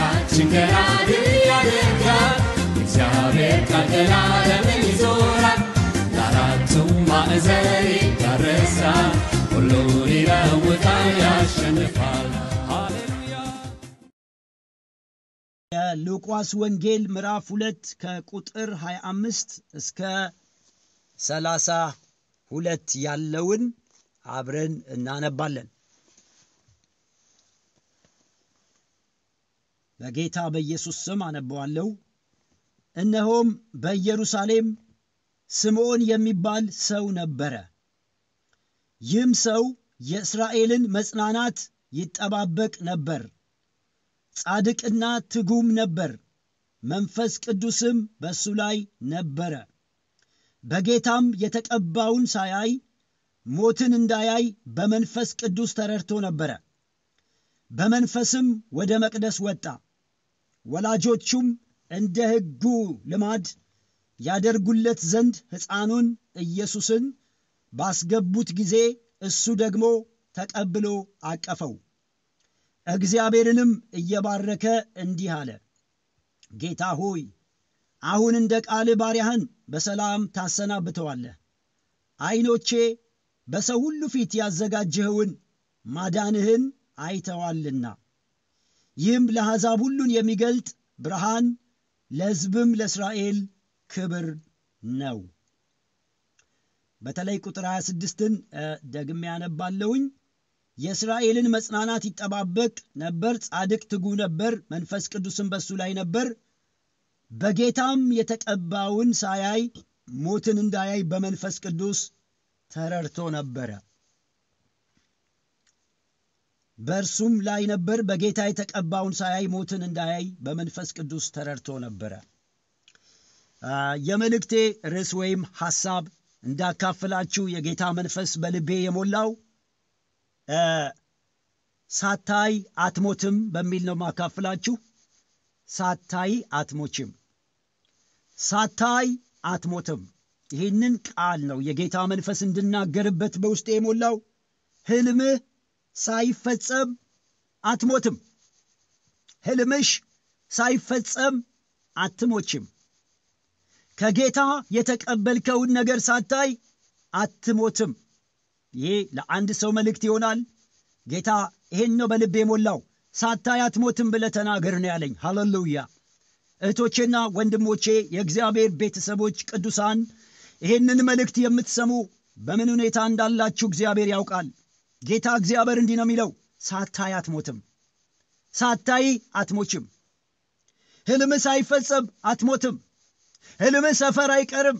ሕይወታችን ገና ድል ያደርጋል። እግዚአብሔር ቃል ዘላለምን ይዞራል። ለአራቱም ማዕዘን ይዳረሳል። ሁሉን ይለውጣል፣ ያሸንፋል። ሃሌሉያ የሉቃስ ወንጌል ምዕራፍ ሁለት ከቁጥር 25 እስከ 32 ያለውን አብረን እናነባለን። በጌታ በኢየሱስ ስም አነበዋለሁ። እነሆም በኢየሩሳሌም ስምዖን የሚባል ሰው ነበረ። ይህም ሰው የእስራኤልን መጽናናት ይጠባበቅ ነበር። ጻድቅና ትጉም ነበር። መንፈስ ቅዱስም በእሱ ላይ ነበረ። በጌታም የተቀባውን ሳያይ ሞትን እንዳያይ በመንፈስ ቅዱስ ተረድቶ ነበረ። በመንፈስም ወደ መቅደስ ወጣ። ወላጆቹም እንደ ሕጉ ልማድ ያደርጉለት ዘንድ ሕፃኑን ኢየሱስን ባስገቡት ጊዜ እሱ ደግሞ ተቀብሎ አቀፈው። እግዚአብሔርንም እየባረከ እንዲህ አለ፣ ጌታ ሆይ አሁን እንደ ቃል ባሪያህን በሰላም ታሰናብተዋለህ። ዐይኖቼ በሰው ሁሉ ፊት ያዘጋጀኸውን ማዳንህን አይተዋልና ይህም ለአሕዛብ ሁሉን የሚገልጥ ብርሃን ለሕዝብም ለእስራኤል ክብር ነው። በተለይ ቁጥር 26ን ደግሜ ያነባለሁኝ። የእስራኤልን መጽናናት ይጠባበቅ ነበር። ጻድቅ ትጉ ነበር። መንፈስ ቅዱስም በሱ ላይ ነበር። በጌታም የተቀባውን ሳያይ ሞትን እንዳያይ በመንፈስ ቅዱስ ተረድቶ ነበረ። በእርሱም ላይ ነበር። በጌታ የተቀባውን ሳያይ ሞትን እንዳያይ በመንፈስ ቅዱስ ተረድቶ ነበረ። የመልእክቴ ርዕስ ወይም ሐሳብ እንዳካፍላችሁ የጌታ መንፈስ በልቤ የሞላው ሳታይ አትሞትም በሚል ነው ማካፍላችሁ። ሳታይ አትሞችም፣ ሳታይ አትሞትም። ይህንን ቃል ነው የጌታ መንፈስ እንድናገርበት በውስጤ የሞላው። ህልምህ ሳይፈጸም አትሞትም። ህልምሽ ሳይፈጸም አትሞችም። ከጌታ የተቀበልከውን ነገር ሳታይ አትሞትም። ይሄ ለአንድ ሰው መልእክት ይሆናል። ጌታ ይሄን ነው በልብ የሞላው። ሳታይ አትሞትም ብለህ ተናገር ነው ያለኝ። ሃሌሉያ! እህቶቼና ወንድሞቼ፣ የእግዚአብሔር ቤተሰቦች ቅዱሳን፣ ይሄንን መልእክት የምትሰሙ በምን ሁኔታ እንዳላችሁ እግዚአብሔር ያውቃል። ጌታ እግዚአብሔር እንዲህ ነው የሚለው፣ ሳታይ አትሞትም፣ ሳታይ አትሞችም። ህልም ሳይፈጸም አትሞትም። ህልም ሰፈር አይቀርም።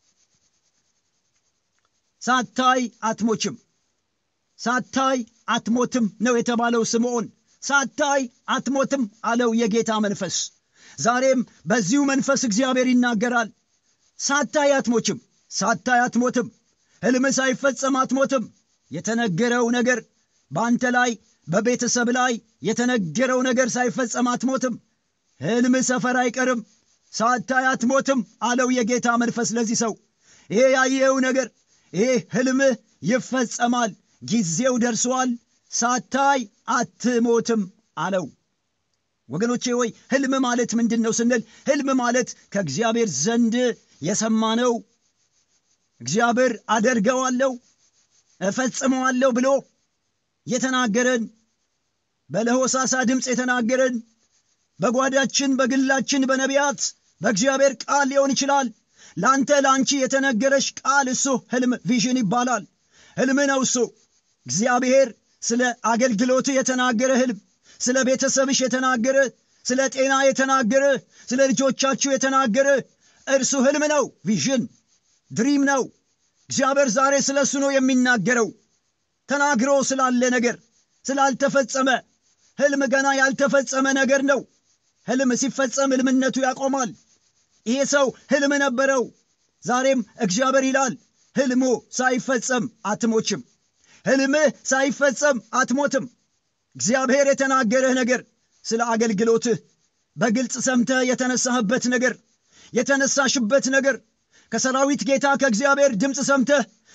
ሳታይ አትሞችም፣ ሳታይ አትሞትም ነው የተባለው ስምዖን። ሳታይ አትሞትም አለው የጌታ መንፈስ። ዛሬም በዚሁ መንፈስ እግዚአብሔር ይናገራል። ሳታይ አትሞችም፣ ሳታይ አትሞትም። ህልም ሳይፈጸም አትሞትም። የተነገረው ነገር በአንተ ላይ በቤተሰብ ላይ የተነገረው ነገር ሳይፈጸም አትሞትም። ህልም ሰፈር አይቀርም። ሳታይ አትሞትም አለው የጌታ መንፈስ ለዚህ ሰው። ይሄ ያየኸው ነገር ይሄ ህልምህ ይፈጸማል፣ ጊዜው ደርሷል፣ ሳታይ አትሞትም አለው። ወገኖቼ ወይ ህልም ማለት ምንድን ነው ስንል ህልም ማለት ከእግዚአብሔር ዘንድ የሰማነው እግዚአብሔር አደርገዋለሁ እፈጽመዋለሁ ብሎ የተናገረን በለሆሳሳ ድምፅ የተናገረን በጓዳችን በግላችን በነቢያት በእግዚአብሔር ቃል ሊሆን ይችላል። ለአንተ ለአንቺ የተነገረሽ ቃል እሱ ህልም ቪዥን ይባላል። ህልም ነው እሱ። እግዚአብሔር ስለ አገልግሎት የተናገረ ህልም፣ ስለ ቤተሰብሽ የተናገረ፣ ስለ ጤና የተናገረ፣ ስለ ልጆቻችሁ የተናገረ እርሱ ህልም ነው። ቪዥን ድሪም ነው። እግዚአብሔር ዛሬ ስለ እሱ ነው የሚናገረው። ተናግሮ ስላለ ነገር ስላልተፈጸመ ህልም ገና ያልተፈጸመ ነገር ነው። ህልም ሲፈጸም ህልምነቱ ያቆማል። ይሄ ሰው ህልም ነበረው። ዛሬም እግዚአብሔር ይላል ህልሙ ሳይፈጸም አትሞችም። ህልምህ ሳይፈጸም አትሞትም። እግዚአብሔር የተናገረህ ነገር ስለ አገልግሎትህ በግልጽ ሰምተህ የተነሳህበት ነገር የተነሳሽበት ነገር ከሰራዊት ጌታ ከእግዚአብሔር ድምፅ ሰምተህ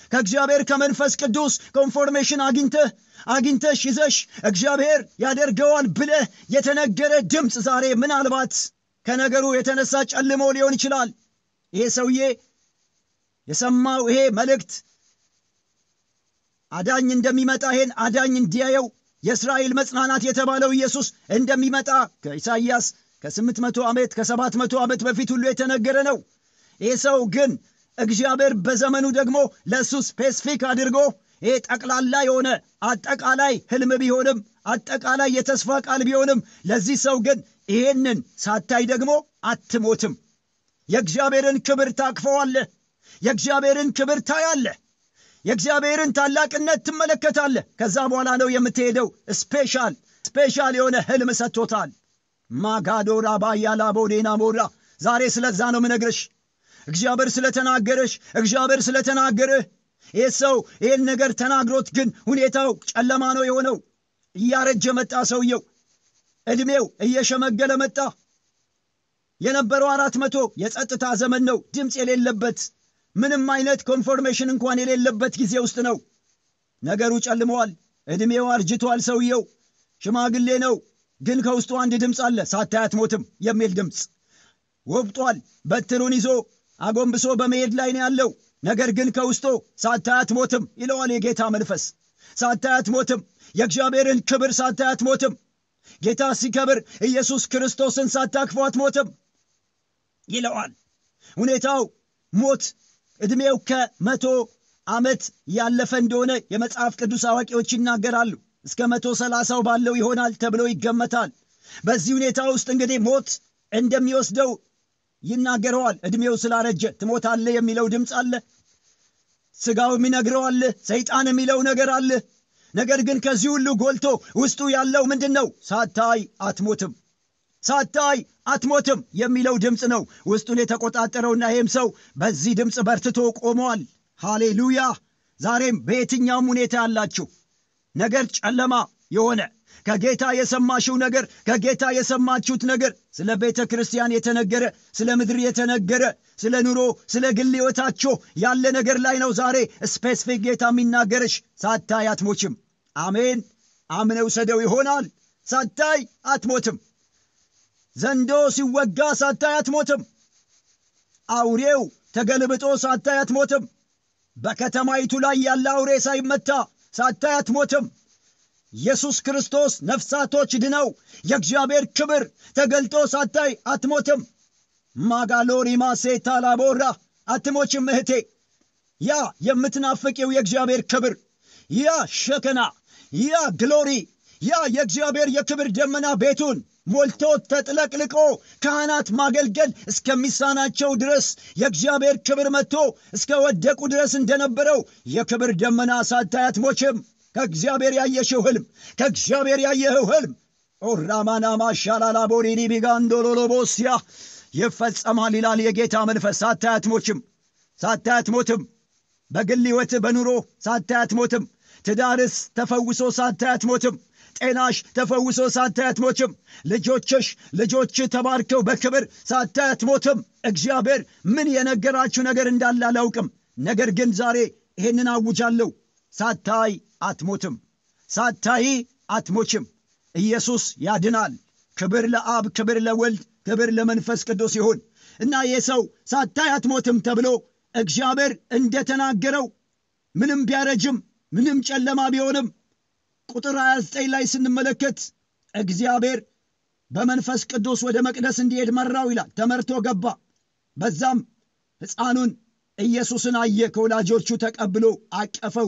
ከእግዚአብሔር ከመንፈስ ቅዱስ ኮንፎርሜሽን አግኝተህ አግኝተሽ ይዘሽ እግዚአብሔር ያደርገዋል ብለህ የተነገረ ድምፅ ዛሬ ምናልባት ከነገሩ የተነሳ ጨልሞ ሊሆን ይችላል። ይሄ ሰውዬ የሰማው ይሄ መልእክት አዳኝ እንደሚመጣ ይሄን አዳኝ እንዲያየው የእስራኤል መጽናናት የተባለው ኢየሱስ እንደሚመጣ ከኢሳይያስ ከስምንት መቶ ዓመት ከሰባት መቶ ዓመት በፊት ሁሉ የተነገረ ነው። ይህ ሰው ግን እግዚአብሔር በዘመኑ ደግሞ ለእሱ ስፔሲፊክ አድርጎ ይሄ ጠቅላላ የሆነ አጠቃላይ ህልም ቢሆንም አጠቃላይ የተስፋ ቃል ቢሆንም ለዚህ ሰው ግን ይሄንን ሳታይ ደግሞ አትሞትም። የእግዚአብሔርን ክብር ታቅፈዋለህ። የእግዚአብሔርን ክብር ታያለህ። የእግዚአብሔርን ታላቅነት ትመለከታለህ። ከዛ በኋላ ነው የምትሄደው። ስፔሻል ስፔሻል የሆነ ህልም ሰጥቶታል። ማጋዶራ ባያላ ቦዴና ሞራ ዛሬ ስለዛ ነው ምነግርሽ። እግዚአብሔር ስለተናገረሽ እግዚአብሔር ስለተናገርህ ይህ ሰው ይህን ነገር ተናግሮት ግን ሁኔታው ጨለማ ነው የሆነው። እያረጀ መጣ ሰውየው፣ ዕድሜው እየሸመገለ መጣ። የነበረው አራት መቶ የጸጥታ ዘመን ነው፣ ድምፅ የሌለበት ምንም አይነት ኮንፎርሜሽን እንኳን የሌለበት ጊዜ ውስጥ ነው። ነገሩ ጨልመዋል። ዕድሜው አርጅቷል። ሰውየው ሽማግሌ ነው፣ ግን ከውስጡ አንድ ድምፅ አለ፣ ሳታይ አትሞትም የሚል ድምፅ ወብጧል። በትሩን ይዞ አጎንብሶ በመሄድ ላይ ነው ያለው። ነገር ግን ከውስጡ ሳታይ አትሞትም ይለዋል የጌታ መንፈስ። ሳታይ አትሞትም፣ የእግዚአብሔርን ክብር ሳታይ አትሞትም። ጌታ ሲከብር ኢየሱስ ክርስቶስን ሳታክፎ አትሞትም ይለዋል። ሁኔታው ሞት ዕድሜው ከመቶ ዓመት ያለፈ እንደሆነ የመጽሐፍ ቅዱስ አዋቂዎች ይናገራሉ። እስከ መቶ ሰላሳው ባለው ይሆናል ተብሎ ይገመታል። በዚህ ሁኔታ ውስጥ እንግዲህ ሞት እንደሚወስደው ይናገረዋል። ዕድሜው ስላረጀ ትሞታለህ የሚለው ድምፅ አለ። ሥጋው የሚነግረው አለ። ሰይጣን የሚለው ነገር አለ። ነገር ግን ከዚህ ሁሉ ጎልቶ ውስጡ ያለው ምንድን ነው? ሳታይ አትሞትም፣ ሳታይ አትሞትም የሚለው ድምፅ ነው ውስጡን የተቆጣጠረውና ይህም ሰው በዚህ ድምፅ በርትቶ ቆሟል። ሃሌሉያ! ዛሬም በየትኛውም ሁኔታ ያላችሁ ነገር ጨለማ የሆነ ከጌታ የሰማሽው ነገር ከጌታ የሰማችሁት ነገር ስለ ቤተ ክርስቲያን የተነገረ ስለ ምድር የተነገረ ስለ ኑሮ ስለ ግል ሕይወታችሁ ያለ ነገር ላይ ነው ዛሬ ስፔሲፊክ ጌታ የሚናገርሽ። ሳታይ አትሞችም። አሜን። አምነው ሰደው ይሆናል። ሳታይ አትሞትም። ዘንዶ ሲወጋ ሳታይ አትሞትም። አውሬው ተገልብጦ ሳታይ አትሞትም። በከተማይቱ ላይ ያለ አውሬ ሳይመታ ሳታይ አትሞትም። ኢየሱስ ክርስቶስ ነፍሳቶች ድነው የእግዚአብሔር ክብር ተገልጦ ሳታይ አትሞትም። ማጋሎሪ ማሴታ ላቦራ አትሞችም እህቴ። ያ የምትናፍቂው የእግዚአብሔር ክብር፣ ያ ሸከና፣ ያ ግሎሪ፣ ያ የእግዚአብሔር የክብር ደመና ቤቱን ሞልቶ ተጥለቅልቆ ካህናት ማገልገል እስከሚሳናቸው ድረስ የእግዚአብሔር ክብር መጥቶ እስከ ወደቁ ድረስ እንደነበረው የክብር ደመና ሳታይ አትሞችም። ከእግዚአብሔር ያየሽው ህልም ከእግዚአብሔር ያየኸው ህልም ኦራማና ማሻላላ ቦሪኒ ቢጋንዶሎሎቦስያ ይፈጸማል ይላል የጌታ መንፈስ። ሳታይ አትሞችም፣ ሳታይ አትሞትም። በግል ሕይወት በኑሮ ሳታይ አትሞትም። ትዳርስ ተፈውሶ ሳታይ አትሞትም። ጤናሽ ተፈውሶ ሳታይ አትሞችም። ልጆችሽ ልጆች ተባርከው በክብር ሳታይ አትሞትም። እግዚአብሔር ምን የነገራችሁ ነገር እንዳለ አላውቅም። ነገር ግን ዛሬ ይህንን አውጃለሁ። ሳታይ አትሞትም። ሳታይ አትሞችም። ኢየሱስ ያድናል። ክብር ለአብ፣ ክብር ለወልድ፣ ክብር ለመንፈስ ቅዱስ ይሁን እና ይህ ሰው ሳታይ አትሞትም ተብሎ እግዚአብሔር እንደተናገረው ምንም ቢያረጅም ምንም ጨለማ ቢሆንም ቁጥር 29 ላይ ስንመለከት እግዚአብሔር በመንፈስ ቅዱስ ወደ መቅደስ እንዲሄድ መራው ይላል። ተመርቶ ገባ። በዛም ሕፃኑን ኢየሱስን አየ። ከወላጆቹ ተቀብሎ አቀፈው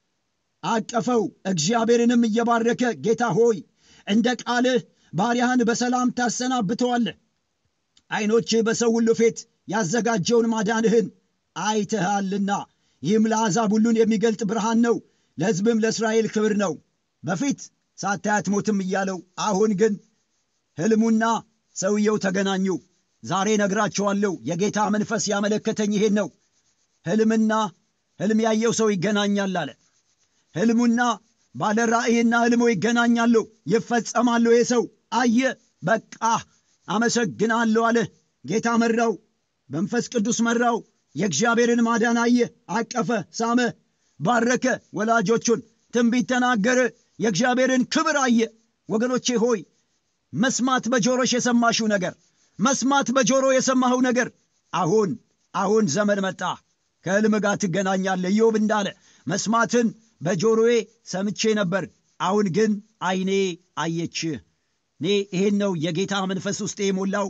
አቀፈው። እግዚአብሔርንም እየባረከ ጌታ ሆይ እንደ ቃልህ ባሪያህን በሰላም ታሰናብተዋለህ። ዐይኖችህ በሰው ሁሉ ፊት ያዘጋጀውን ማዳንህን አይተሃልና ይህም ለአሕዛብ ሁሉን የሚገልጥ ብርሃን ነው፣ ለሕዝብም ለእስራኤል ክብር ነው። በፊት ሳታይ አትሞትም እያለው አሁን ግን ሕልሙና ሰውየው ተገናኙ። ዛሬ ነግራችኋለሁ። የጌታ መንፈስ ያመለከተኝ ይሄን ነው። ሕልምና ሕልም ያየው ሰው ይገናኛል አለ። ሕልሙና ባለ ራእይና ሕልሙ ይገናኛሉ፣ ይፈጸማሉ። ይህ ሰው አየ፣ በቃ አመሰግናለሁ አለ። ጌታ መራው፣ መንፈስ ቅዱስ መራው። የእግዚአብሔርን ማዳን አየ፣ አቀፈ፣ ሳመ። ባረከ ወላጆቹን ትንቢት ተናገረ የእግዚአብሔርን ክብር አየ ወገኖቼ ሆይ መስማት በጆሮሽ የሰማሽው ነገር መስማት በጆሮ የሰማኸው ነገር አሁን አሁን ዘመን መጣ ከሕልም ጋር ትገናኛለ ኢዮብ እንዳለ መስማትን በጆሮዬ ሰምቼ ነበር አሁን ግን አይኔ አየች እኔ ይሄን ነው የጌታ መንፈስ ውስጥ የሞላው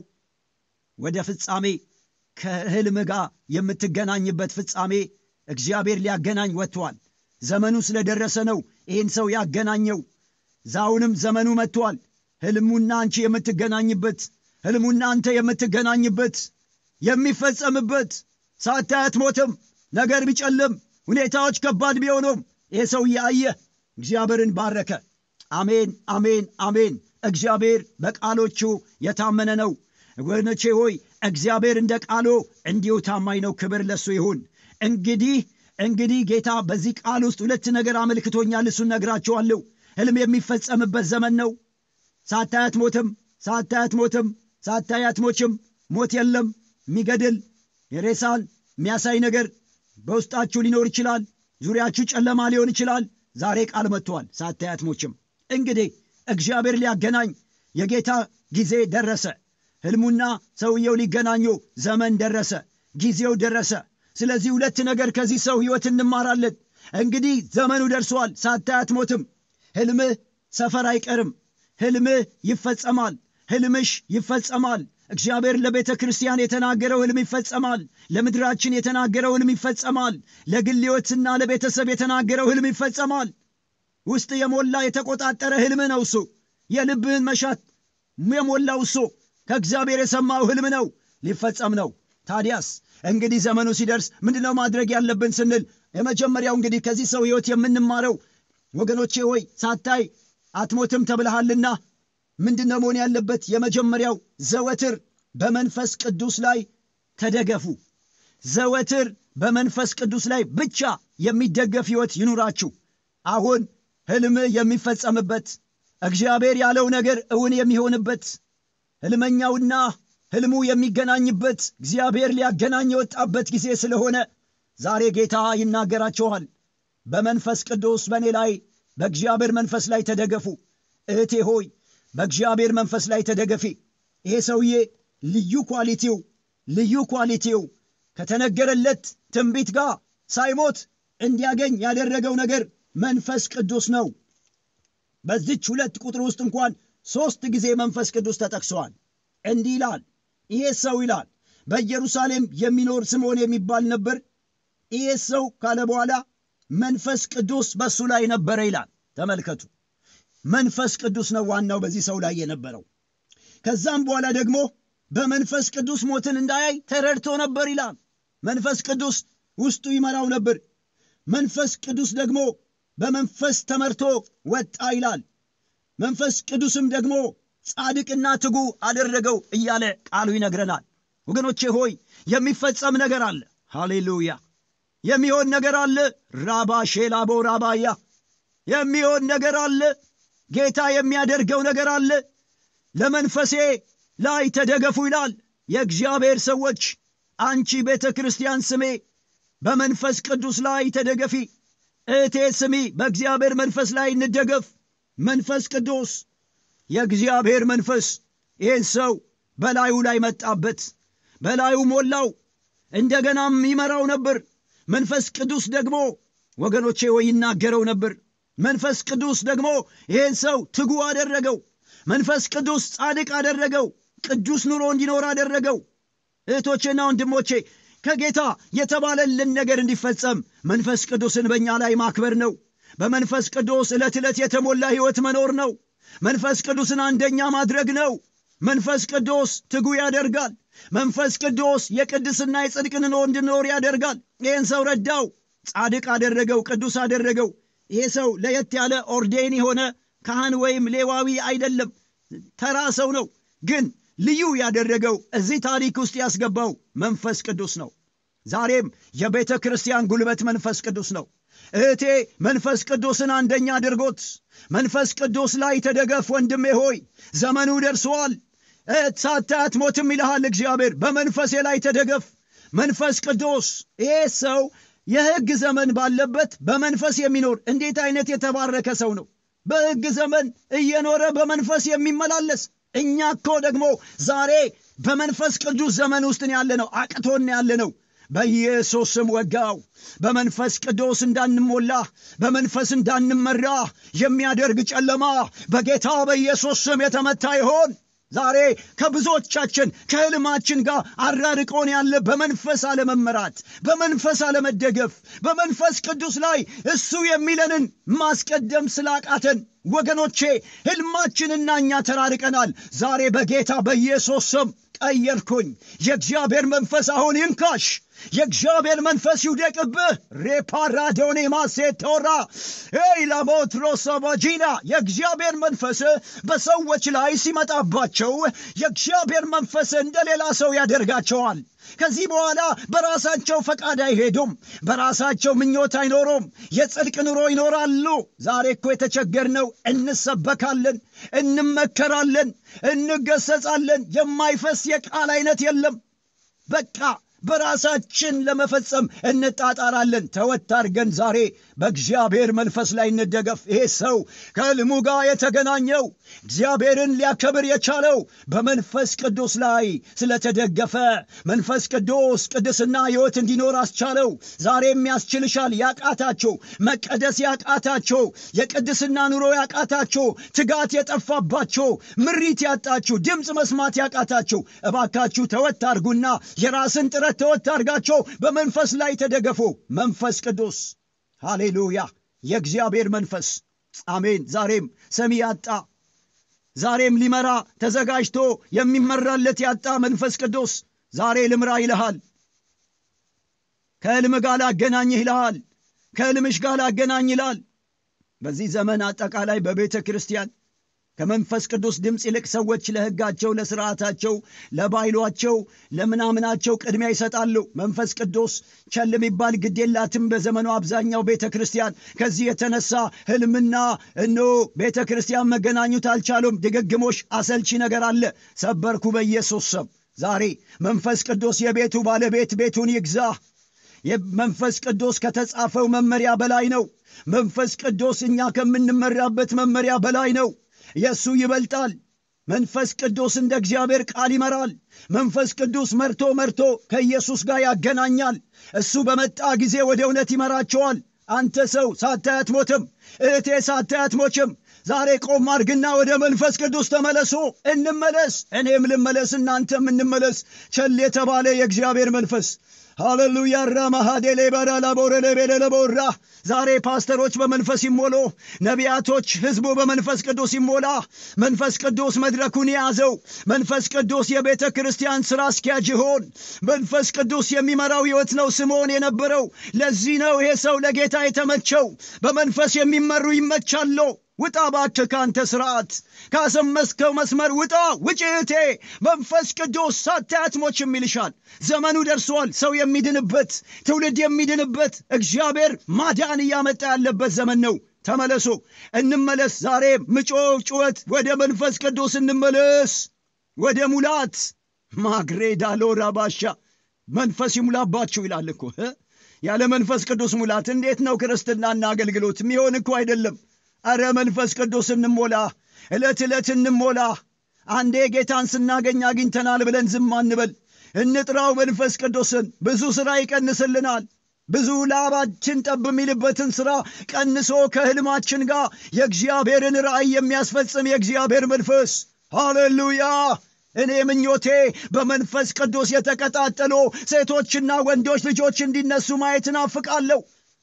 ወደ ፍጻሜ ከሕልም ጋር የምትገናኝበት ፍጻሜ እግዚአብሔር ሊያገናኝ ወጥቷል ዘመኑ ስለደረሰ ነው ይህን ሰው ያገናኘው ዛውንም ዘመኑ መጥቷል ሕልሙና አንቺ የምትገናኝበት ሕልሙና አንተ የምትገናኝበት የሚፈጸምበት ሳታይ አትሞትም ነገር ቢጨልም ሁኔታዎች ከባድ ቢሆኑም ይህ ሰውዬ አየ እግዚአብሔርን ባረከ አሜን አሜን አሜን እግዚአብሔር በቃሎቹ የታመነ ነው ወገኖቼ ሆይ እግዚአብሔር እንደ ቃሎ እንዲሁ ታማኝ ነው ክብር ለሱ ይሁን እንግዲህ እንግዲህ ጌታ በዚህ ቃል ውስጥ ሁለት ነገር አመልክቶኛል እሱን ነግራችኋለሁ ህልም የሚፈጸምበት ዘመን ነው ሳታይ አትሞትም ሳታይ አትሞትም ሳታይ አትሞችም ሞት የለም የሚገድል የሬሳን የሚያሳይ ነገር በውስጣችሁ ሊኖር ይችላል ዙሪያችሁ ጨለማ ሊሆን ይችላል ዛሬ ቃል መጥቷል ሳታይ አትሞችም እንግዲህ እግዚአብሔር ሊያገናኝ የጌታ ጊዜ ደረሰ ህልሙና ሰውየው ሊገናኙ ዘመን ደረሰ ጊዜው ደረሰ ስለዚህ ሁለት ነገር ከዚህ ሰው ህይወት እንማራለን እንግዲህ ዘመኑ ደርሷል ሳታይ አትሞትም ህልምህ ሰፈር አይቀርም ህልምህ ይፈጸማል ህልምሽ ይፈጸማል እግዚአብሔር ለቤተ ክርስቲያን የተናገረው ህልም ይፈጸማል ለምድራችን የተናገረው ህልም ይፈጸማል ለግል ሕይወትና ለቤተሰብ የተናገረው ህልም ይፈጸማል ውስጥ የሞላ የተቆጣጠረ ህልም ነው እሱ የልብህን መሻት የሞላው እሱ ከእግዚአብሔር የሰማው ህልም ነው ሊፈጸም ነው ታዲያስ እንግዲህ ዘመኑ ሲደርስ ምንድነው ማድረግ ያለብን ስንል የመጀመሪያው እንግዲህ ከዚህ ሰው ህይወት የምንማረው ወገኖቼ ሆይ ሳታይ አትሞትም ተብልሃልና ምንድነው መሆን ያለበት የመጀመሪያው ዘወትር በመንፈስ ቅዱስ ላይ ተደገፉ ዘወትር በመንፈስ ቅዱስ ላይ ብቻ የሚደገፍ ህይወት ይኑራችሁ አሁን ህልም የሚፈጸምበት እግዚአብሔር ያለው ነገር እውን የሚሆንበት ህልመኛውና ህልሙ የሚገናኝበት እግዚአብሔር ሊያገናኝ የወጣበት ጊዜ ስለሆነ ዛሬ ጌታ ይናገራችኋል በመንፈስ ቅዱስ በእኔ ላይ በእግዚአብሔር መንፈስ ላይ ተደገፉ እህቴ ሆይ በእግዚአብሔር መንፈስ ላይ ተደገፊ ይሄ ሰውዬ ልዩ ኳሊቲው ልዩ ኳሊቲው ከተነገረለት ትንቢት ጋር ሳይሞት እንዲያገኝ ያደረገው ነገር መንፈስ ቅዱስ ነው በዚች ሁለት ቁጥር ውስጥ እንኳን ሦስት ጊዜ መንፈስ ቅዱስ ተጠቅሰዋል እንዲህ ይላል ይሄ ሰው ይላል በኢየሩሳሌም የሚኖር ስምዖን የሚባል ነበር ይሄ ሰው ካለ በኋላ መንፈስ ቅዱስ በእሱ ላይ ነበረ ይላል ተመልከቱ መንፈስ ቅዱስ ነው ዋናው በዚህ ሰው ላይ የነበረው ከዛም በኋላ ደግሞ በመንፈስ ቅዱስ ሞትን እንዳያይ ተረድቶ ነበር ይላል መንፈስ ቅዱስ ውስጡ ይመራው ነበር መንፈስ ቅዱስ ደግሞ በመንፈስ ተመርቶ ወጣ ይላል መንፈስ ቅዱስም ደግሞ ጻድቅና ትጉ አደረገው እያለ ቃሉ ይነግረናል ወገኖቼ ሆይ የሚፈጸም ነገር አለ ሃሌሉያ የሚሆን ነገር አለ ራባ ሼላቦ ራባያ የሚሆን ነገር አለ ጌታ የሚያደርገው ነገር አለ ለመንፈሴ ላይ ተደገፉ ይላል የእግዚአብሔር ሰዎች አንቺ ቤተ ክርስቲያን ስሜ በመንፈስ ቅዱስ ላይ ተደገፊ እህቴ ስሚ በእግዚአብሔር መንፈስ ላይ እንደገፍ መንፈስ ቅዱስ የእግዚአብሔር መንፈስ ይህን ሰው በላዩ ላይ መጣበት በላዩ ሞላው እንደገናም ይመራው ነበር መንፈስ ቅዱስ ደግሞ ወገኖቼ ወይ ይናገረው ነበር መንፈስ ቅዱስ ደግሞ ይህን ሰው ትጉ አደረገው መንፈስ ቅዱስ ጻድቅ አደረገው ቅዱስ ኑሮ እንዲኖር አደረገው እህቶቼና ወንድሞቼ ከጌታ የተባለልን ነገር እንዲፈጸም መንፈስ ቅዱስን በእኛ ላይ ማክበር ነው በመንፈስ ቅዱስ ዕለት ዕለት የተሞላ ሕይወት መኖር ነው መንፈስ ቅዱስን አንደኛ ማድረግ ነው መንፈስ ቅዱስ ትጉ ያደርጋል መንፈስ ቅዱስ የቅድስና የጽድቅን ኑሮ እንድኖር ያደርጋል ይህን ሰው ረዳው ጻድቅ አደረገው ቅዱስ አደረገው ይሄ ሰው ለየት ያለ ኦርዴን የሆነ ካህን ወይም ሌዋዊ አይደለም ተራ ሰው ነው ግን ልዩ ያደረገው እዚህ ታሪክ ውስጥ ያስገባው መንፈስ ቅዱስ ነው ዛሬም የቤተ ክርስቲያን ጉልበት መንፈስ ቅዱስ ነው እህቴ መንፈስ ቅዱስን አንደኛ አድርጎት መንፈስ ቅዱስ ላይ ተደገፍ ወንድሜ ሆይ ዘመኑ ደርሰዋል ሳታይ አትሞትም ይልሃል እግዚአብሔር በመንፈሴ ላይ ተደገፍ መንፈስ ቅዱስ ይሄ ሰው የሕግ ዘመን ባለበት በመንፈስ የሚኖር እንዴት አይነት የተባረከ ሰው ነው! በሕግ ዘመን እየኖረ በመንፈስ የሚመላለስ። እኛ እኮ ደግሞ ዛሬ በመንፈስ ቅዱስ ዘመን ውስጥ ያለ ነው፣ አቅቶን ያለ ነው። በኢየሱስ ስም ወጋው። በመንፈስ ቅዱስ እንዳንሞላ በመንፈስ እንዳንመራ የሚያደርግ ጨለማ በጌታ በኢየሱስ ስም የተመታ ይሆን። ዛሬ ከብዙዎቻችን ከህልማችን ጋር አራርቆን ያለ በመንፈስ አለመመራት፣ በመንፈስ አለመደገፍ፣ በመንፈስ ቅዱስ ላይ እሱ የሚለንን ማስቀደም ስላቃተን ወገኖቼ ህልማችንና እኛ ተራርቀናል። ዛሬ በጌታ በኢየሱስ ስም ቀየርኩኝ። የእግዚአብሔር መንፈስ አሁን ይንካሽ። የእግዚአብሔር መንፈስ ይውደቅብህ። ሬፓራዶኔ ማሴቶራ ላሞትሮሶቦጂና የእግዚአብሔር መንፈስ በሰዎች ላይ ሲመጣባቸው የእግዚአብሔር መንፈስ እንደ ሌላ ሰው ያደርጋቸዋል። ከዚህ በኋላ በራሳቸው ፈቃድ አይሄዱም። በራሳቸው ምኞት አይኖሩም። የጽድቅ ኑሮ ይኖራሉ። ዛሬ እኮ የተቸገርነው እንሰበካለን፣ እንመከራለን፣ እንገሰጻለን። የማይፈስ የቃል አይነት የለም። በቃ በራሳችን ለመፈጸም እንጣጣራለን። ተወት አድርገን ዛሬ በእግዚአብሔር መንፈስ ላይ እንደገፍ። ይሄ ሰው ከሕልሙ ጋር የተገናኘው እግዚአብሔርን ሊያከብር የቻለው በመንፈስ ቅዱስ ላይ ስለተደገፈ መንፈስ ቅዱስ ቅድስና ሕይወት እንዲኖር አስቻለው። ዛሬም ያስችልሻል። ያቃታቸው መቀደስ ያቃታቸው የቅድስና ኑሮ ያቃታቸው ትጋት የጠፋባቸው ምሪት ያጣችሁ ድምፅ መስማት ያቃታችሁ እባካችሁ ተወት አድርጉና የራስን ጥረት ተወት አድርጋቸው በመንፈስ ላይ ተደገፉ። መንፈስ ቅዱስ ሃሌሉያ፣ የእግዚአብሔር መንፈስ አሜን። ዛሬም ሰሚ ያጣ ዛሬም ሊመራ ተዘጋጅቶ የሚመራለት ያጣ መንፈስ ቅዱስ ዛሬ ልምራ ይልሃል። ከሕልም ጋር ላገናኝህ ይልሃል። ከሕልምሽ ጋር ላገናኝ ይላል። በዚህ ዘመን አጠቃላይ በቤተ ክርስቲያን ከመንፈስ ቅዱስ ድምፅ ይልቅ ሰዎች ለሕጋቸው፣ ለስርዓታቸው፣ ለባይሏቸው፣ ለምናምናቸው ቅድሚያ ይሰጣሉ። መንፈስ ቅዱስ ቸል የሚባል ግድ የላትም በዘመኑ አብዛኛው ቤተ ክርስቲያን። ከዚህ የተነሳ ሕልምና እኖ ቤተ ክርስቲያን መገናኙት አልቻሉም። ድግግሞሽ አሰልቺ ነገር አለ። ሰበርኩ በኢየሱስ ስም። ዛሬ መንፈስ ቅዱስ የቤቱ ባለቤት ቤቱን ይግዛ። መንፈስ ቅዱስ ከተጻፈው መመሪያ በላይ ነው። መንፈስ ቅዱስ እኛ ከምንመራበት መመሪያ በላይ ነው። የእሱ ይበልጣል። መንፈስ ቅዱስ እንደ እግዚአብሔር ቃል ይመራል። መንፈስ ቅዱስ መርቶ መርቶ ከኢየሱስ ጋር ያገናኛል። እሱ በመጣ ጊዜ ወደ እውነት ይመራቸዋል። አንተ ሰው ሳታይ አትሞትም። እህቴ ሳታይ አትሞችም። ዛሬ ቆም አድርግና ወደ መንፈስ ቅዱስ ተመለሱ። እንመለስ። እኔም ልመለስ፣ እናንተም እንመለስ። ቸል የተባለ የእግዚአብሔር መንፈስ ሃሌሉያ ራማሃዴሌ በዳላቦረለቤደለቦራ ዛሬ ፓስተሮች በመንፈስ ይሞሉ፣ ነቢያቶች ሕዝቡ በመንፈስ ቅዱስ ይሞላ። መንፈስ ቅዱስ መድረኩን የያዘው መንፈስ ቅዱስ የቤተ ክርስቲያን ሥራ አስኪያጅ ይሆን። መንፈስ ቅዱስ የሚመራው ሕይወት ነው ስምዖን የነበረው። ለዚህ ነው ይሄ ሰው ለጌታ የተመቸው። በመንፈስ የሚመሩ ይመቻሉ። ውጣ እባክህ ከአንተ ስርዓት ካሰመስከው መስመር ውጣ፣ ውጭ እህቴ። መንፈስ ቅዱስ ሳታይ አትሞችም ይልሻል። ዘመኑ ደርሷል። ሰው የሚድንበት ትውልድ የሚድንበት እግዚአብሔር ማዳን እያመጣ ያለበት ዘመን ነው። ተመለሱ፣ እንመለስ። ዛሬ ምጮ ጩኸት ወደ መንፈስ ቅዱስ እንመለስ፣ ወደ ሙላት ማግሬዳ ሎራ ባሻ መንፈስ ይሙላባችሁ ይላል እኮ። ያለ መንፈስ ቅዱስ ሙላት እንዴት ነው ክርስትናና አገልግሎት የሚሆን? እኮ አይደለም። አረ መንፈስ ቅዱስ እንሞላ፣ ዕለት ዕለት እንሞላ። አንዴ ጌታን ስናገኝ አግኝተናል ብለን ዝም አንበል። እንጥራው መንፈስ ቅዱስን። ብዙ ሥራ ይቀንስልናል። ብዙ ላባችን ጠብ የሚልበትን ሥራ ቀንሶ ከሕልማችን ጋር የእግዚአብሔርን ራእይ የሚያስፈጽም የእግዚአብሔር መንፈስ ሃሌሉያ። እኔ ምኞቴ በመንፈስ ቅዱስ የተቀጣጠሉ ሴቶችና ወንዶች ልጆች እንዲነሱ ማየት እናፍቃለሁ።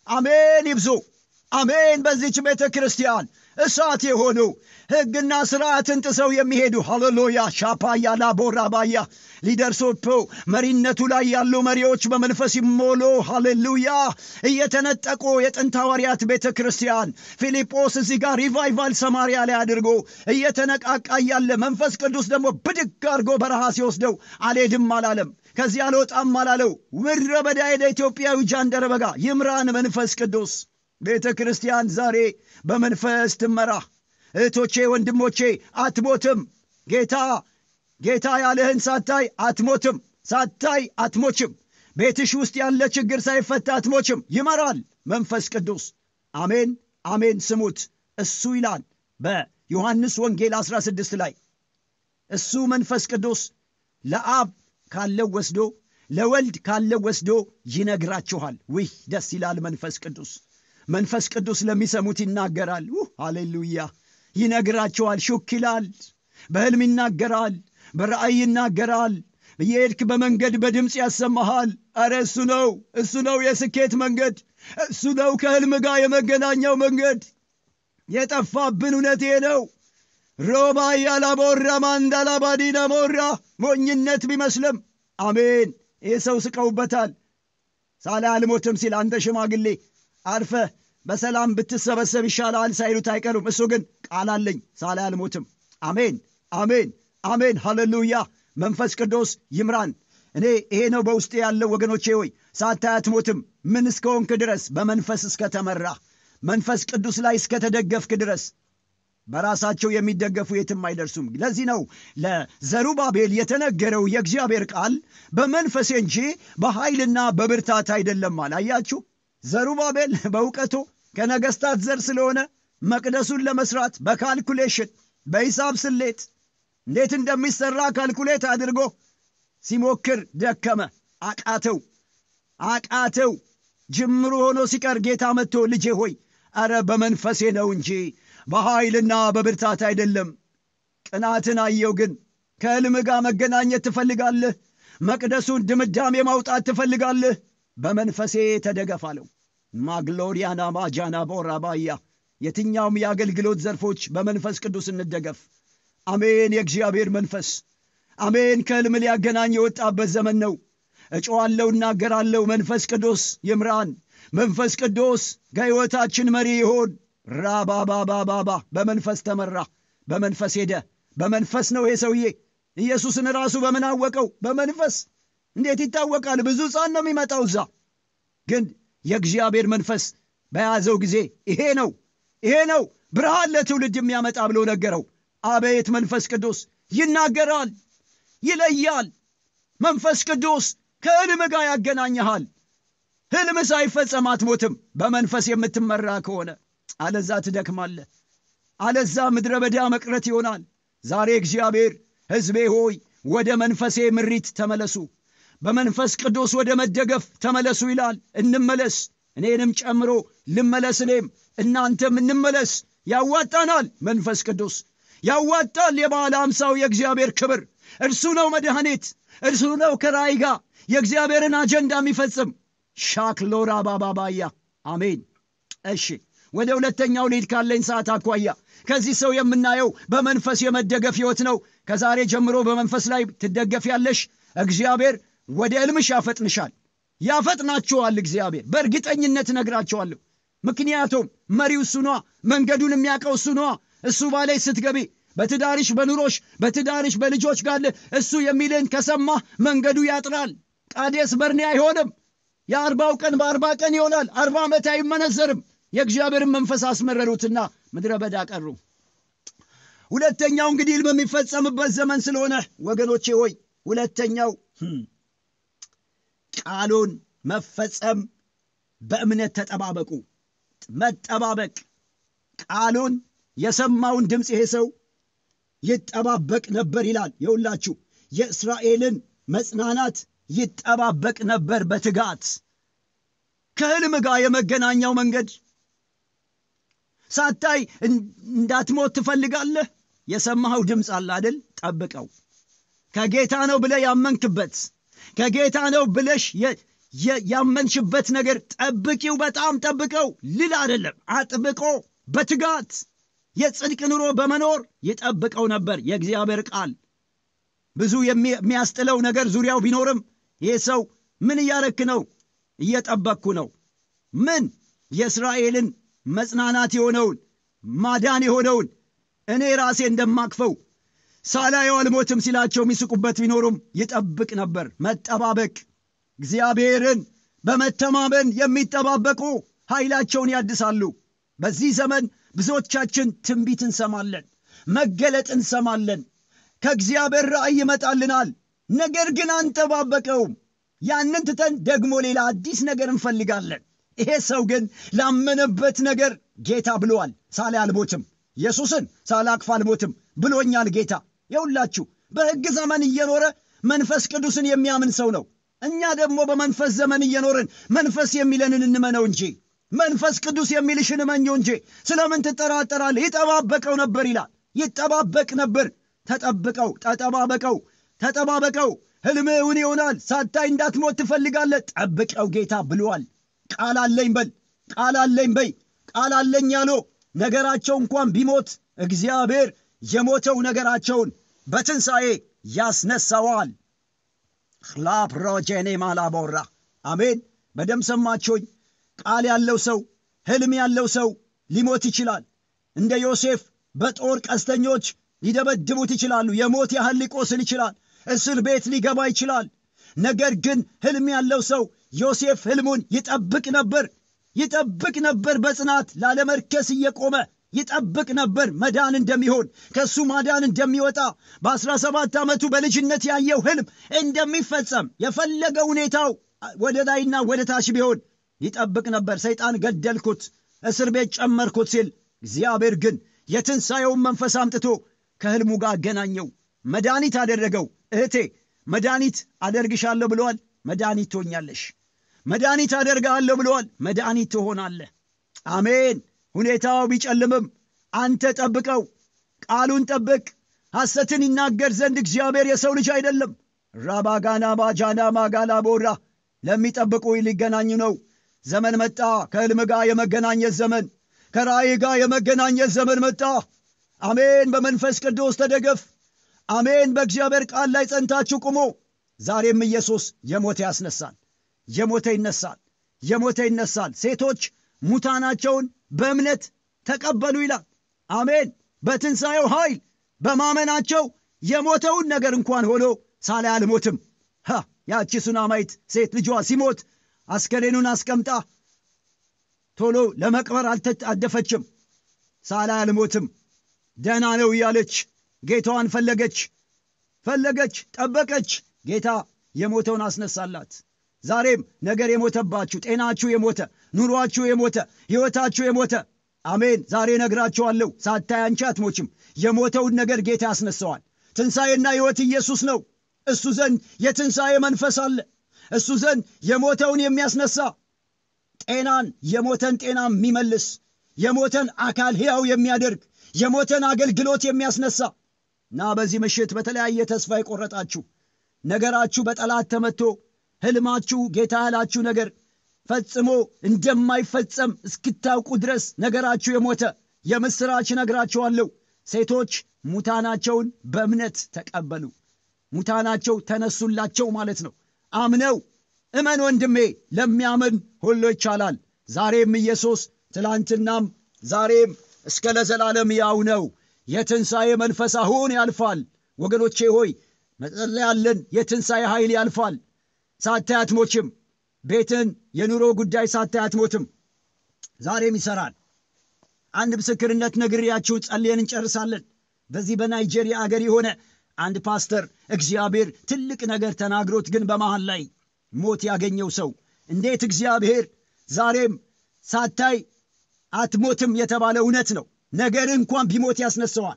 አሜን ይብዙ። አሜን። በዚች ቤተ ክርስቲያን እሳት የሆኑ ሕግና ስርዓትን ጥሰው የሚሄዱ ሃሌሉያ ሻፓያ ላቦራባያ ሊደርሶፖ መሪነቱ ላይ ያሉ መሪዎች በመንፈስ ይሞሉ። ሃሌሉያ እየተነጠቁ የጥንት ሐዋርያት ቤተ ክርስቲያን ፊልጶስ እዚህ ጋር ሪቫይቫል ሰማርያ ላይ አድርጎ እየተነቃቃ እያለ መንፈስ ቅዱስ ደግሞ ብድግ አድርጎ በረሃ ሲወስደው አልሄድም አላለም። ከዚህ አልወጣም አላለው። ምድረ በዳ ሄደ። ኢትዮጵያዊ ጃንደረባ ጋር ይምራን መንፈስ ቅዱስ። ቤተ ክርስቲያን ዛሬ በመንፈስ ትመራ። እህቶቼ ወንድሞቼ፣ አትሞትም። ጌታ ጌታ ያለህን ሳታይ አትሞትም፣ ሳታይ አትሞችም። ቤትሽ ውስጥ ያለ ችግር ሳይፈታ አትሞችም። ይመራል መንፈስ ቅዱስ። አሜን አሜን። ስሙት። እሱ ይላል በዮሐንስ ወንጌል 16 ላይ እሱ መንፈስ ቅዱስ ለአብ ካለው ወስዶ ለወልድ ካለው ወስዶ ይነግራችኋል። ውይ ደስ ይላል መንፈስ ቅዱስ። መንፈስ ቅዱስ ለሚሰሙት ይናገራል። ሃሌሉያ! ይነግራቸዋል። ሹክ ይላል። በሕልም ይናገራል። በራእይ ይናገራል። እየሄድክ በመንገድ በድምፅ ያሰማሃል። አረ እሱ ነው፣ እሱ ነው የስኬት መንገድ፣ እሱ ነው ከሕልም ጋር የመገናኛው መንገድ። የጠፋብን እውነቴ ነው። ሮባ ያላቦራ ማንዳላባዲና ሞራ ሞኝነት ቢመስልም አሜን። ይህ ሰው ስቀውበታል። ሳላ አልሞትም ሲል አንተ ሽማግሌ አርፈ በሰላም ብትሰበሰብ ይሻላል ሳይሉት አይቀሩም። እሱ ግን ቃል አለኝ ሳላ አልሞትም። አሜን አሜን አሜን። ሃሌሉያ። መንፈስ ቅዱስ ይምራን። እኔ ይሄ ነው በውስጤ ያለው ወገኖቼ ሆይ ሳታይ አትሞትም። ምን እስከሆንክ ድረስ በመንፈስ እስከተመራ መንፈስ ቅዱስ ላይ እስከተደገፍክ ድረስ በራሳቸው የሚደገፉ የትም አይደርሱም። ለዚህ ነው ለዘሩባቤል የተነገረው የእግዚአብሔር ቃል በመንፈሴ እንጂ በኃይልና በብርታት አይደለም አለ። አያችሁ፣ ዘሩባቤል በእውቀቱ ከነገስታት ዘር ስለሆነ መቅደሱን ለመስራት በካልኩሌሽን በሂሳብ ስሌት እንዴት እንደሚሰራ ካልኩሌት አድርጎ ሲሞክር ደከመ፣ አቃተው፣ አቃተው። ጅምሩ ሆኖ ሲቀር ጌታ መጥቶ ልጄ ሆይ አረ በመንፈሴ ነው እንጂ በኃይልና በብርታት አይደለም። ቅናትን አየው። ግን ከሕልም ጋር መገናኘት ትፈልጋለህ? መቅደሱን ድምዳሜ ማውጣት ትፈልጋለህ? በመንፈሴ ተደገፍ አለው። ማግሎሪያና ማጃና ቦራባያ የትኛውም የአገልግሎት ዘርፎች በመንፈስ ቅዱስ እንደገፍ። አሜን። የእግዚአብሔር መንፈስ አሜን። ከሕልም ሊያገናኝ የወጣበት ዘመን ነው። እጮዋለሁ፣ እናገራለሁ። መንፈስ ቅዱስ ይምራን። መንፈስ ቅዱስ ከሕይወታችን መሪ ይሆን። ራባባባባባ በመንፈስ ተመራ፣ በመንፈስ ሄደ። በመንፈስ ነው ይሄ ሰውዬ። ኢየሱስን ራሱ በምን አወቀው? በመንፈስ። እንዴት ይታወቃል? ብዙ ሕፃን ነው የሚመጣው እዛ። ግን የእግዚአብሔር መንፈስ በያዘው ጊዜ ይሄ ነው ይሄ ነው ብርሃን ለትውልድ የሚያመጣ ብሎ ነገረው። አቤት መንፈስ ቅዱስ ይናገራል፣ ይለያል። መንፈስ ቅዱስ ከሕልም ጋር ያገናኘሃል። ሕልም ሳይፈጸም አትሞትም በመንፈስ የምትመራ ከሆነ አለዛ ትደክማለህ። አለዛ ምድረ በዳ መቅረት ይሆናል። ዛሬ እግዚአብሔር ሕዝቤ ሆይ ወደ መንፈሴ ምሪት ተመለሱ፣ በመንፈስ ቅዱስ ወደ መደገፍ ተመለሱ ይላል። እንመለስ፣ እኔንም ጨምሮ ልመለስ፣ እኔም እናንተም እንመለስ። ያዋጣናል። መንፈስ ቅዱስ ያዋጣል። የባለ አምሳው የእግዚአብሔር ክብር እርሱ ነው መድኃኒት፣ እርሱ ነው ከራእይ ጋር የእግዚአብሔርን አጀንዳ የሚፈጽም ሻክሎራ ባባባያ አሜን። እሺ ወደ ሁለተኛው ሊድ ካለኝ ሰዓት አኳያ ከዚህ ሰው የምናየው በመንፈስ የመደገፍ ሕይወት ነው። ከዛሬ ጀምሮ በመንፈስ ላይ ትደገፍ ያለሽ እግዚአብሔር ወደ ዕልምሽ ያፈጥንሻል፣ ያፈጥናችኋል። እግዚአብሔር በእርግጠኝነት እነግራችኋለሁ። ምክንያቱም መሪው እሱ ነዋ፣ መንገዱን የሚያውቀው እሱ ነዋ። እሱ ባላይ ስትገቢ በትዳርሽ በኑሮሽ በትዳርሽ በልጆች ጋር እሱ የሚልን ከሰማህ መንገዱ ያጥራል። ቃዴስ በርኔ አይሆንም። የአርባው ቀን በአርባ ቀን ይሆናል። አርባ ዓመት አይመነዘርም። የእግዚአብሔርን መንፈስ አስመረሩትና ምድረ በዳ ቀሩ። ሁለተኛው እንግዲህ ሕልም የሚፈጸምበት ዘመን ስለሆነ ወገኖቼ ሆይ ሁለተኛው ቃሉን መፈጸም በእምነት ተጠባበቁ። መጠባበቅ ቃሉን የሰማውን ድምፅ ይሄ ሰው ይጠባበቅ ነበር ይላል። የሁላችሁ የእስራኤልን መጽናናት ይጠባበቅ ነበር በትጋት ከሕልም ጋር የመገናኛው መንገድ ሳታይ እንዳትሞት ትፈልጋለህ። የሰማኸው ድምፅ አለ አይደል? ጠብቀው። ከጌታ ነው ብለህ ያመንክበት ከጌታ ነው ብለሽ ያመንሽበት ነገር ጠብቂው፣ በጣም ጠብቀው ልል አይደለም፣ አጥብቆ በትጋት የጽድቅ ኑሮ በመኖር ይጠብቀው ነበር። የእግዚአብሔር ቃል ብዙ የሚያስጥለው ነገር ዙሪያው ቢኖርም ይህ ሰው ምን እያረክ ነው? እየጠበቅኩ ነው። ምን የእስራኤልን መጽናናት የሆነውን ማዳን የሆነውን እኔ ራሴ እንደማቅፈው ሳላየው አልሞትም ሲላቸው የሚስቁበት ቢኖሩም ይጠብቅ ነበር። መጠባበቅ እግዚአብሔርን በመተማመን የሚጠባበቁ ኃይላቸውን ያድሳሉ። በዚህ ዘመን ብዙዎቻችን ትንቢት እንሰማለን፣ መገለጥ እንሰማለን፣ ከእግዚአብሔር ራእይ ይመጣልናል። ነገር ግን አንጠባበቀውም። ያንን ትተን ደግሞ ሌላ አዲስ ነገር እንፈልጋለን። ይሄ ሰው ግን ላመነበት ነገር ጌታ ብለዋል። ሳላይ አልሞትም፣ ኢየሱስን ሳላቅፍ አልሞትም ብሎኛል ጌታ። የሁላችሁ በሕግ ዘመን እየኖረ መንፈስ ቅዱስን የሚያምን ሰው ነው። እኛ ደግሞ በመንፈስ ዘመን እየኖርን መንፈስ የሚለንን እንመነው እንጂ መንፈስ ቅዱስ የሚልሽን እመኘው እንጂ ስለምን ትጠራጠራለህ? ይጠባበቀው ነበር ይላል። ይጠባበቅ ነበር። ተጠብቀው፣ ተጠባበቀው፣ ተጠባበቀው። ሕልምህ እውን ይሆናል። ሳታይ እንዳትሞት ትፈልጋለህ። ጠብቀው ጌታ ብሏል። ቃል አለኝ በል፣ ቃል አለኝ በይ። ቃል አለኝ ያሎ ነገራቸው እንኳን ቢሞት እግዚአብሔር የሞተው ነገራቸውን በትንሣኤ ያስነሳዋል። ላፕሮጄኔ ማላቦራ አሜን። በደም ሰማችሁኝ። ቃል ያለው ሰው ሕልም ያለው ሰው ሊሞት ይችላል። እንደ ዮሴፍ በጦር ቀስተኞች ሊደበድቡት ይችላሉ። የሞት ያህል ሊቆስል ይችላል። እስር ቤት ሊገባ ይችላል። ነገር ግን ሕልም ያለው ሰው ዮሴፍ ሕልሙን ይጠብቅ ነበር ይጠብቅ ነበር በጽናት ላለመርከስ እየቆመ ይጠብቅ ነበር መዳን እንደሚሆን ከእሱ ማዳን እንደሚወጣ በአስራ ሰባት ዓመቱ በልጅነት ያየው ሕልም እንደሚፈጸም የፈለገ ሁኔታው ወደ ላይና ወደ ታች ቢሆን ይጠብቅ ነበር። ሰይጣን ገደልኩት፣ እስር ቤት ጨመርኩት ሲል እግዚአብሔር ግን የትንሣኤውን መንፈስ አምጥቶ ከሕልሙ ጋር አገናኘው፣ መድኃኒት አደረገው። እህቴ መድኃኒት አደርግሻለሁ ብለዋል። መድኃኒት ትሆኛለሽ። መድኃኒት አደርግሃለሁ ብለዋል። መድኃኒት ትሆናለህ። አሜን። ሁኔታው ቢጨልምም አንተ ጠብቀው፣ ቃሉን ጠብቅ። ሐሰትን ይናገር ዘንድ እግዚአብሔር የሰው ልጅ አይደለም። ራባጋና ባጃና ማጋላ ቦራ ለሚጠብቁ ሊገናኝ ነው። ዘመን መጣ። ከሕልም ጋር የመገናኘት ዘመን፣ ከራእይ ጋር የመገናኘት ዘመን መጣ። አሜን። በመንፈስ ቅዱስ ተደገፍ። አሜን። በእግዚአብሔር ቃል ላይ ጸንታችሁ ቁሞ። ዛሬም ኢየሱስ የሞተ ያስነሳል። የሞተ ይነሳል። የሞተ ይነሳል። ሴቶች ሙታናቸውን በእምነት ተቀበሉ ይላል። አሜን። በትንሣኤው ኃይል በማመናቸው የሞተውን ነገር እንኳን ሆኖ ሳላይ አልሞትም። ሀ ያቺ ሱናማይት ሴት ልጇ ሲሞት አስከሬኑን አስቀምጣ ቶሎ ለመቅበር አልደፈችም። ሳላይ አልሞትም ደህና ነው እያለች ጌታዋን ፈለገች ፈለገች፣ ጠበቀች። ጌታ የሞተውን አስነሳላት። ዛሬም ነገር የሞተባችሁ ጤናችሁ የሞተ ኑሯችሁ የሞተ ሕይወታችሁ የሞተ አሜን። ዛሬ ነግራችኋለሁ፣ ሳታይ አንቺ አትሞችም። የሞተውን ነገር ጌታ ያስነሳዋል። ትንሣኤና ሕይወት ኢየሱስ ነው። እሱ ዘንድ የትንሣኤ መንፈስ አለ። እሱ ዘንድ የሞተውን የሚያስነሳ ጤናን የሞተን ጤና የሚመልስ የሞተን አካል ሕያው የሚያደርግ የሞተን አገልግሎት የሚያስነሳ እና በዚህ ምሽት በተለያየ ተስፋ የቆረጣችሁ ነገራችሁ በጠላት ተመቶ ሕልማችሁ ጌታ ያላችሁ ነገር ፈጽሞ እንደማይፈጸም እስክታውቁ ድረስ ነገራችሁ የሞተ የምሥራች ነግራችኋለሁ። ሴቶች ሙታናቸውን በእምነት ተቀበሉ። ሙታናቸው ተነሱላቸው ማለት ነው። አምነው እመን ወንድሜ፣ ለሚያምን ሁሉ ይቻላል። ዛሬም ኢየሱስ ትላንትናም ዛሬም እስከ ለዘላለም ያው ነው። የትንሣኤ መንፈስ አሁን ያልፋል። ወገኖቼ ሆይ መጸለይ ያለን የትንሣኤ ኃይል ያልፋል። ሳታይ አትሞችም። ቤትን የኑሮ ጉዳይ ሳታይ አትሞትም። ዛሬም ይሰራል። አንድ ምስክርነት ነግሬያችሁን ጸልየን እንጨርሳለን። በዚህ በናይጄሪያ አገር የሆነ አንድ ፓስተር እግዚአብሔር ትልቅ ነገር ተናግሮት ግን በመሃል ላይ ሞት ያገኘው ሰው እንዴት እግዚአብሔር ዛሬም ሳታይ አትሞትም የተባለ እውነት ነው። ነገር እንኳን ቢሞት ያስነሳዋል።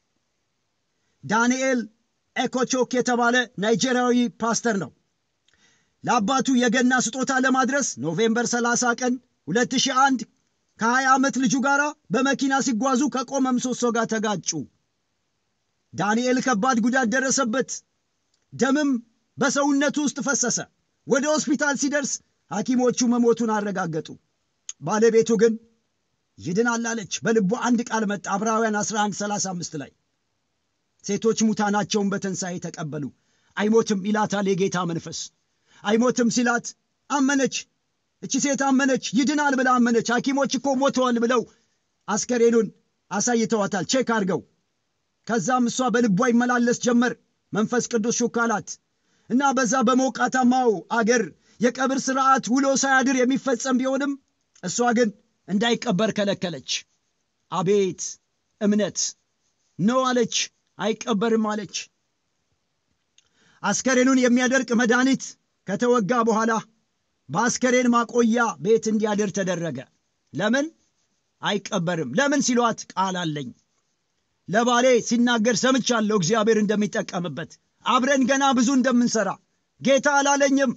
ዳንኤል ኤኮቾክ የተባለ ናይጄሪያዊ ፓስተር ነው። ለአባቱ የገና ስጦታ ለማድረስ ኖቬምበር 30 ቀን 2001 ከ20 ዓመት ልጁ ጋር በመኪና ሲጓዙ ከቆመ ምሰሶ ጋር ተጋጩ። ዳንኤል ከባድ ጉዳት ደረሰበት። ደምም በሰውነቱ ውስጥ ፈሰሰ። ወደ ሆስፒታል ሲደርስ ሐኪሞቹ መሞቱን አረጋገጡ። ባለቤቱ ግን ይድናል አለች። በልቧ አንድ ቃል መጣ። ዕብራውያን 1135 ላይ ሴቶች ሙታናቸውን በትንሣኤ ተቀበሉ። አይሞትም ይላታል የጌታ መንፈስ። አይሞትም ሲላት አመነች። እቺ ሴት አመነች፣ ይድናል ብላ አመነች። ሐኪሞች እኮ ሞተዋል ብለው አስከሬኑን አሳይተዋታል ቼክ አድርገው። ከዛም እሷ በልቧ ይመላለስ ጀመር። መንፈስ ቅዱስ ሹክ አላት እና በዛ በሞቃታማው አገር የቀብር ሥርዓት ውሎ ሳያድር የሚፈጸም ቢሆንም እሷ ግን እንዳይቀበር ከለከለች። አቤት እምነት ነው አለች። አይቀበርም አለች። አስከሬኑን የሚያደርቅ መድኃኒት ከተወጋ በኋላ በአስከሬን ማቆያ ቤት እንዲያድር ተደረገ። ለምን አይቀበርም? ለምን ሲሏት ቃል አለኝ ለባሌ ሲናገር ሰምቻለሁ፣ እግዚአብሔር እንደሚጠቀምበት አብረን ገና ብዙ እንደምንሰራ ጌታ አላለኝም፣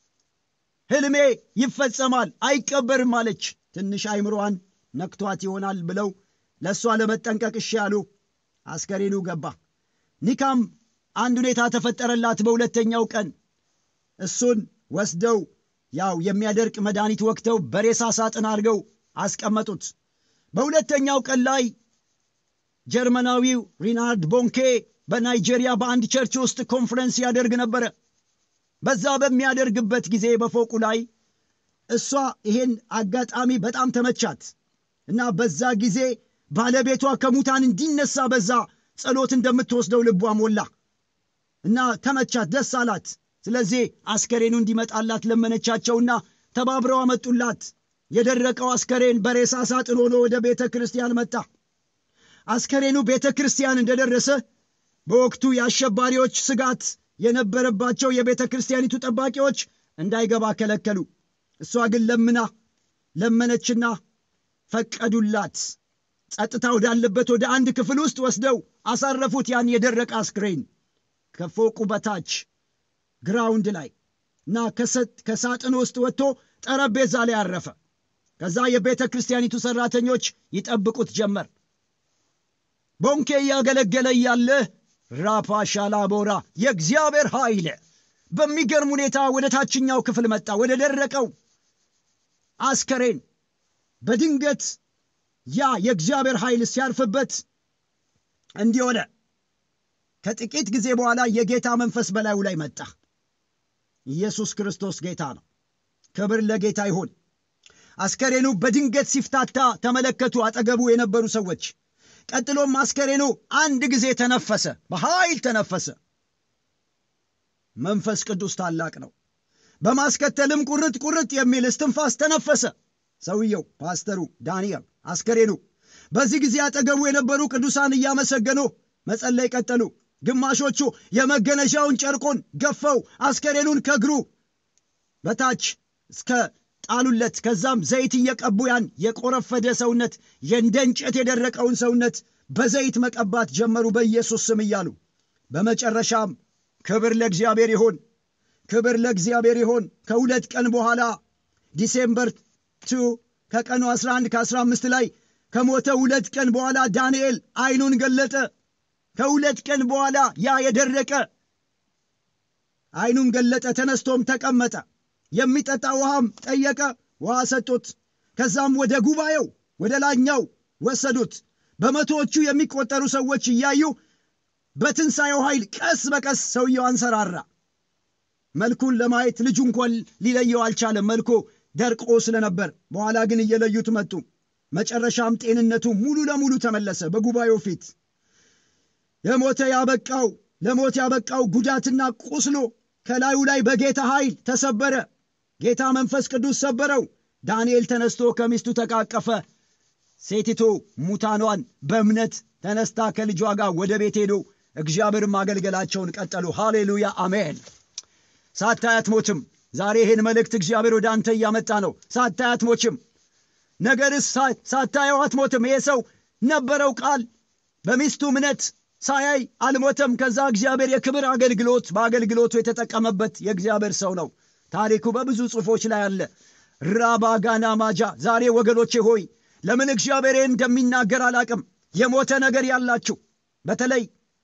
ሕልሜ ይፈጸማል፣ አይቀበርም አለች። ትንሽ አይምሮዋን ነክቷት ይሆናል ብለው ለእሷ ለመጠንቀቅ እሺ ያሉ። አስከሬኑ ገባ። ኒካም አንድ ሁኔታ ተፈጠረላት። በሁለተኛው ቀን እሱን ወስደው ያው የሚያደርቅ መድኃኒት ወቅተው በሬሳ ሳጥን አድርገው አስቀመጡት። በሁለተኛው ቀን ላይ ጀርመናዊው ሪናርድ ቦንኬ በናይጄሪያ በአንድ ቸርች ውስጥ ኮንፈረንስ ያደርግ ነበረ። በዛ በሚያደርግበት ጊዜ በፎቁ ላይ እሷ ይሄን አጋጣሚ በጣም ተመቻት እና በዛ ጊዜ ባለቤቷ ከሙታን እንዲነሳ በዛ ጸሎት እንደምትወስደው ልቧ ሞላ እና ተመቻት፣ ደስ አላት። ስለዚህ አስከሬኑ እንዲመጣላት ለመነቻቸውና ተባብረው አመጡላት። የደረቀው አስከሬን በሬሳ ሳጥን ሆኖ ወደ ቤተ ክርስቲያን መጣ። አስከሬኑ ቤተ ክርስቲያን እንደደረሰ በወቅቱ የአሸባሪዎች ስጋት የነበረባቸው የቤተ ክርስቲያኒቱ ጠባቂዎች እንዳይገባ ከለከሉ። እሷ ግን ለምና ለመነችና ፈቀዱላት። ጸጥታ ወዳለበት ወደ አንድ ክፍል ውስጥ ወስደው አሳረፉት። ያን የደረቀ አስክሬን ከፎቁ በታች ግራውንድ ላይ እና ከሳጥን ውስጥ ወጥቶ ጠረጴዛ ላይ አረፈ። ከዛ የቤተ ክርስቲያኒቱ ሠራተኞች ይጠብቁት ጀመር። ቦንኬ እያገለገለ እያለ ራፓ ሻላቦራ የእግዚአብሔር ኃይል በሚገርም ሁኔታ ወደ ታችኛው ክፍል መጣ። ወደ ደረቀው አስከሬን በድንገት ያ የእግዚአብሔር ኃይል ሲያርፍበት እንዲህ ሆነ። ከጥቂት ጊዜ በኋላ የጌታ መንፈስ በላዩ ላይ መጣ። ኢየሱስ ክርስቶስ ጌታ ነው። ክብር ለጌታ ይሁን። አስከሬኑ በድንገት ሲፍታታ ተመለከቱ አጠገቡ የነበሩ ሰዎች። ቀጥሎም አስከሬኑ አንድ ጊዜ ተነፈሰ፣ በኃይል ተነፈሰ። መንፈስ ቅዱስ ታላቅ ነው። በማስከተልም ቁርጥ ቁርጥ የሚል እስትንፋስ ተነፈሰ። ሰውየው ፓስተሩ ዳንኤል አስከሬኑ። በዚህ ጊዜ አጠገቡ የነበሩ ቅዱሳን እያመሰገኑ መጸለይ ቀጠሉ። ግማሾቹ የመገነዣውን ጨርቁን ገፈው አስከሬኑን ከእግሩ በታች እስከ ጣሉለት። ከዛም ዘይት እየቀቡ ያን የቆረፈደ ሰውነት የእንደ እንጨት የደረቀውን ሰውነት በዘይት መቀባት ጀመሩ በኢየሱስ ስም እያሉ በመጨረሻም ክብር ለእግዚአብሔር ይሁን፣ ክብር ለእግዚአብሔር ይሁን። ከሁለት ቀን በኋላ ዲሴምበር ቱ ከቀኑ 11 ከ15 ላይ ከሞተ ሁለት ቀን በኋላ ዳንኤል አይኑን ገለጠ። ከሁለት ቀን በኋላ ያ የደረቀ አይኑን ገለጠ። ተነስቶም ተቀመጠ። የሚጠጣ ውሃም ጠየቀ። ውሃ ሰጡት። ከዛም ወደ ጉባኤው ወደ ላኛው ወሰዱት። በመቶዎቹ የሚቆጠሩ ሰዎች እያዩ በትንሣኤው ኃይል ቀስ በቀስ ሰውየው አንሰራራ። መልኩን ለማየት ልጁ እንኳን ሊለየው አልቻለም፣ መልኩ ደርቆ ስለነበር። በኋላ ግን እየለዩት መጡ። መጨረሻም ጤንነቱ ሙሉ ለሙሉ ተመለሰ። በጉባኤው ፊት የሞተ ያበቃው ለሞት ያበቃው ጉዳትና ቁስሎ ከላዩ ላይ በጌታ ኃይል ተሰበረ። ጌታ መንፈስ ቅዱስ ሰበረው። ዳንኤል ተነስቶ ከሚስቱ ተቃቀፈ። ሴቲቱ ሙታኗን በእምነት ተነስታ ከልጇ ጋር ወደ ቤት ሄዱ። እግዚአብሔር ማገልገላቸውን ቀጠሉ። ሃሌሉያ አሜን። ሳታይ አትሞችም። ዛሬ ይህን መልእክት እግዚአብሔር ወደ አንተ እያመጣ ነው። ሳታይ አትሞችም። ነገርስ ሳታየው አትሞትም። ይሄ ሰው ነበረው ቃል በሚስቱ እምነት ሳያይ አልሞተም። ከዛ እግዚአብሔር የክብር አገልግሎት በአገልግሎቱ የተጠቀመበት የእግዚአብሔር ሰው ነው። ታሪኩ በብዙ ጽሑፎች ላይ አለ። ራባጋና ማጃ ዛሬ ወገኖቼ ሆይ ለምን እግዚአብሔር እንደሚናገር አላቅም። የሞተ ነገር ያላችሁ በተለይ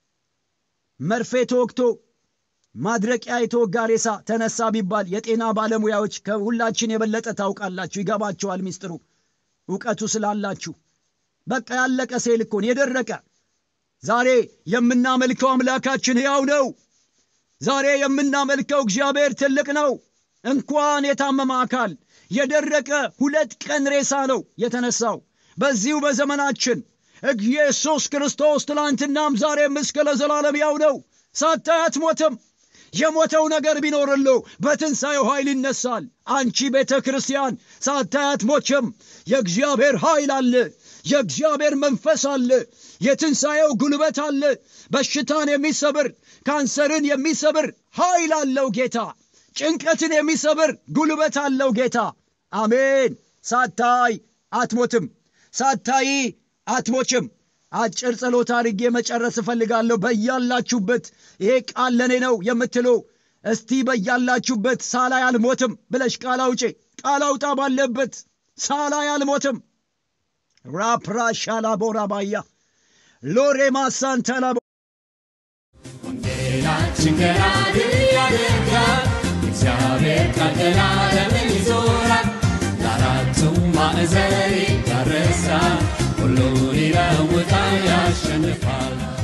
መርፌ ተወግቶ ማድረቂያ የተወጋ ሬሳ ተነሳ ቢባል የጤና ባለሙያዎች ከሁላችን የበለጠ ታውቃላችሁ፣ ይገባችኋል ሚስጥሩ እውቀቱ ስላላችሁ። በቃ ያለቀ ሴል እኮን የደረቀ ዛሬ የምናመልከው አምላካችን ሕያው ነው። ዛሬ የምናመልከው እግዚአብሔር ትልቅ ነው። እንኳን የታመመ አካል የደረቀ ሁለት ቀን ሬሳ ነው የተነሳው። በዚሁ በዘመናችን ኢየሱስ ክርስቶስ ትላንትናም ዛሬም እስከ ለዘላለም ያው ነው። ሳታይ አትሞትም። የሞተው ነገር ቢኖርለው በትንሣኤው ኃይል ይነሳል። አንቺ ቤተ ክርስቲያን ሳታይ አትሞችም። የእግዚአብሔር ኃይል አለ። የእግዚአብሔር መንፈስ አለ። የትንሣኤው ጉልበት አለ። በሽታን የሚሰብር ካንሰርን የሚሰብር ኃይል አለው ጌታ። ጭንቀትን የሚሰብር ጉልበት አለው ጌታ። አሜን። ሳታይ አትሞትም፣ ሳታይ አትሞችም። አጭር ጸሎት አድርጌ መጨረስ እፈልጋለሁ። በያላችሁበት ይሄ ቃል ለእኔ ነው የምትሉ እስቲ በያላችሁበት ሳላይ አልሞትም ብለሽ ቃል አውጪ። ቃል አውጣ ባለበት ሳላይ አልሞትም። ራፕራሻላ ቦራባያ ሎሬ ማሳንተላ ወንጌላችን ገና ድል ያደርጋል። እግዚአብሔር ቃል ዘላለምን ይዞራል። ለአራቱም ማዕዘን ይዳረሳል። ሁሉን ይለውጣል፣ ያሸንፋል።